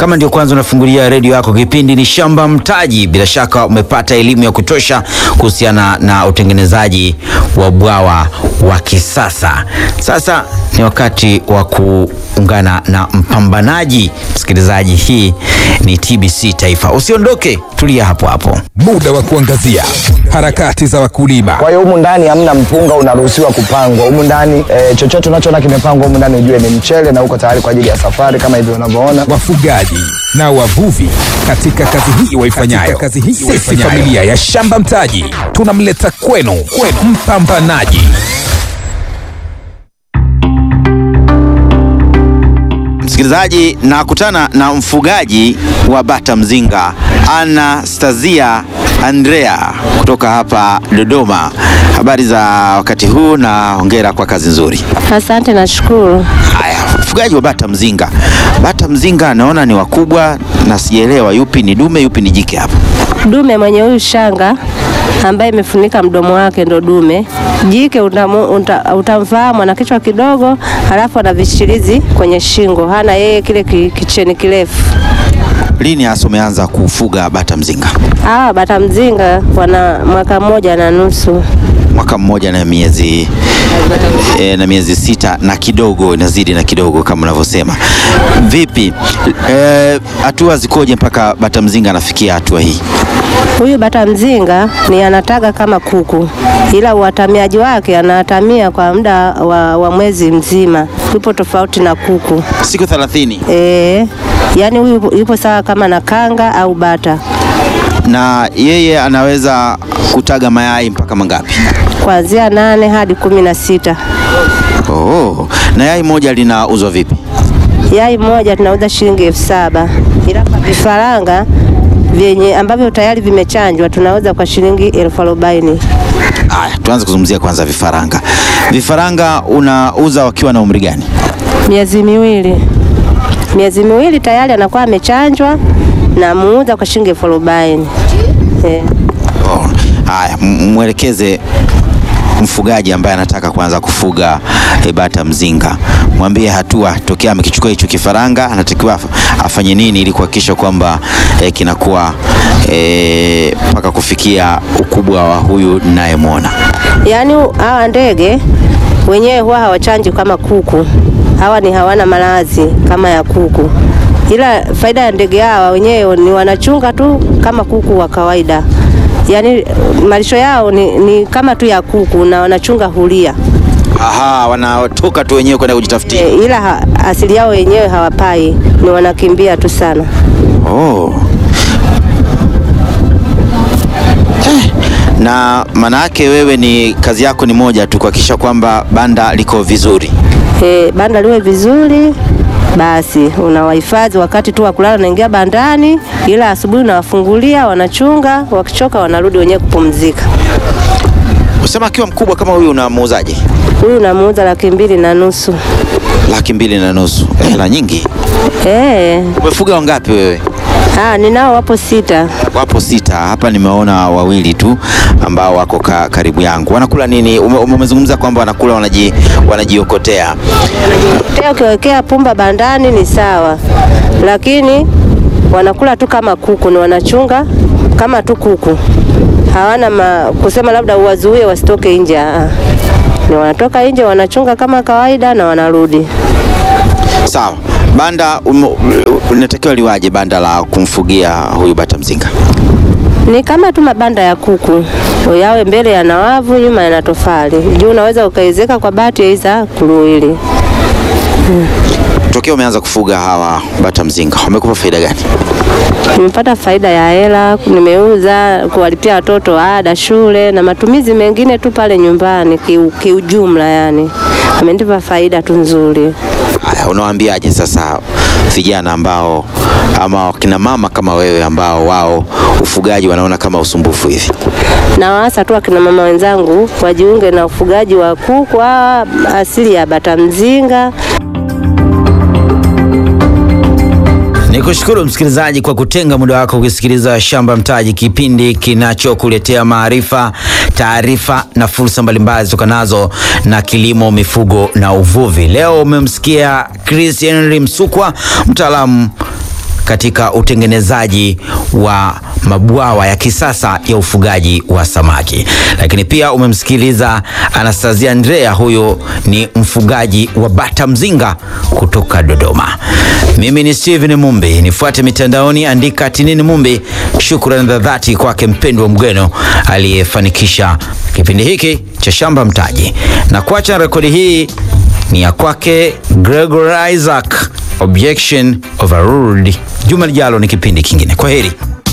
Kama ndio kwanza unafungulia redio yako, kipindi ni Shamba Mtaji. Bila shaka umepata elimu ya kutosha kuhusiana na utengenezaji wa bwawa wa kisasa. Sasa ni wakati wa kuungana na mpambanaji. Msikilizaji, hii ni TBC Taifa. Usiondoke, tulia hapo hapo. Muda wa kuangazia harakati za wakulima, Kwa hiyo humu ndani hamna mpunga unaruhusiwa kupangwa humu ndani e, chochote unachoona kimepangwa humu ndani ujue ni mchele na uko tayari kwa ajili ya safari kama hivyo unavyoona. wafugaji na wavuvi katika kazi hii waifanyayo. Kazi hii Sisi familia ya Shamba Mtaji tunamleta kwenu, kwenu mpambanaji. Msikilizaji, nakutana na mfugaji wa bata mzinga Anastasia Andrea kutoka hapa Dodoma. Habari za wakati huu na hongera kwa kazi nzuri. Asante, nashukuru. Haya, mfugaji wa bata mzinga. Bata mzinga naona ni wakubwa na sijaelewa yupi ni dume yupi ni jike hapa. Dume mwenye huyu shanga ambaye imefunika mdomo wake ndo dume. Jike utamu- uta- utamfahamu ana kichwa kidogo, halafu ana vishirizi kwenye shingo, hana yeye kile ki- kicheni kirefu. Lini hasa umeanza kufuga bata mzinga? Hawa bata mzinga wana mwaka mmoja na nusu. Mwaka mmoja na miezi e, na miezi sita na kidogo, inazidi na kidogo kama unavyosema. Vipi Eh, hatua zikoje mpaka bata mzinga anafikia hatua hii? Huyu bata mzinga ni anataga kama kuku, ila uhatamiaji wake anahatamia kwa muda wa, wa mwezi mzima. Yupo tofauti na kuku. Siku 30 E, yaani huyu yupo- yupo sawa kama na kanga au bata, na yeye anaweza kutaga mayai mpaka mangapi? kuanzia nane hadi kumi na sita. Oh, na yai moja linauzwa vipi? Yai moja tunauza shilingi elfu saba ila kwa vifaranga vyenye ambavyo tayari vimechanjwa tunauza kwa shilingi elfu arobaini. Aya, tuanze kuzungumzia kwanza vifaranga. Vifaranga unauza wakiwa na umri gani? Miezi miwili, miezi miwili tayari anakuwa amechanjwa na muuza kwa shilingi elfu arobaini. Eh. Oh, haya, m- mwelekeze mfugaji ambaye anataka kuanza kufuga eh, bata mzinga, mwambie hatua tokea amekichukua hicho kifaranga anatakiwa af- afanye nini ili kuhakikisha kwamba eh, kinakuwa eh, mpaka kufikia ukubwa wa huyu ninayemwona. Yaani hawa ndege wenyewe huwa hawachanji kama kuku. Hawa ni hawana malazi kama ya kuku, ila faida ya ndege hawa wenyewe ni wanachunga tu kama kuku wa kawaida. Yaani malisho yao ni, ni kama tu ya kuku na wanachunga hulia Aha, wanatoka tu wenyewe kwenda kujitafutia. e, ila ha, asili yao wenyewe hawapai, ni wanakimbia tu sana. Oh. Eh, Na maana yake wewe ni kazi yako ni moja tu kuhakikisha kwamba banda liko vizuri. E, banda liwe vizuri basi unawahifadhi wakati tu wa kulala, naingia bandani, ila asubuhi unawafungulia, wanachunga, wakichoka wanarudi wenyewe kupumzika. Usema akiwa mkubwa kama huyu unamuuzaje? Huyu namuuza laki mbili na nusu. Laki mbili na nusu. Eh, Hela nyingi. Eh, Umefuga wangapi wewe? ah, ninao wapo sita. Wapo sita hapa, nimeona wawili tu ambao wako ka, karibu yangu. Wanakula nini? Ume- Umezungumza kwamba wanakula wanaji, wanajiokotea. Tena ukiwekea pumba bandani ni sawa, lakini wanakula tu kama kuku, ni wanachunga kama tu kuku, hawana ma, kusema labda uwazuie wasitoke nje. ah. Ni wanatoka nje wanachunga kama kawaida na wanarudi. Sawa. Banda ume- unatakiwa liwaje banda la kumfugia huyu bata mzinga? Ni kama tu mabanda ya kuku, yawe mbele yana wavu, nyuma yana tofali. Juu unaweza ukaezeka kwa bati aidha kuruili. Tokea umeanza kufuga hawa bata mzinga wamekupa faida gani? Nimepata faida ya hela, nimeuza kuwalipia watoto ada shule na matumizi mengine tu pale nyumbani kiu- kiujumla, yani amenipa faida tu nzuri. Haya, unawaambiaje sasa vijana ambao ama wakina mama kama wewe ambao wao ufugaji wanaona kama usumbufu hivi? Na waasa tu akina mama wenzangu wajiunge na ufugaji wa kuku hawa asili ya bata mzinga. Nikushukuru msikilizaji kwa kutenga muda wako kusikiliza Shamba Mtaji, kipindi kinachokuletea maarifa, taarifa na fursa mbalimbali zitokanazo na kilimo, mifugo na uvuvi. Leo umemsikia Chris Henry Msukwa, mtaalamu katika utengenezaji wa mabwawa ya kisasa ya ufugaji wa samaki. Lakini pia umemsikiliza Anastasia Andrea, huyo ni mfugaji wa bata mzinga kutoka Dodoma. Mimi ni Steven Mumbi, nifuate mitandaoni, andika Tinini Mumbi. Shukrani za dhati kwake mpendwa Mgweno aliyefanikisha kipindi hiki cha Shamba Mtaji, na kuacha rekodi hii ni ya kwake Gregor Isaac, Objection Overruled. Juma lijalo ni kipindi kingine. Kwa heri.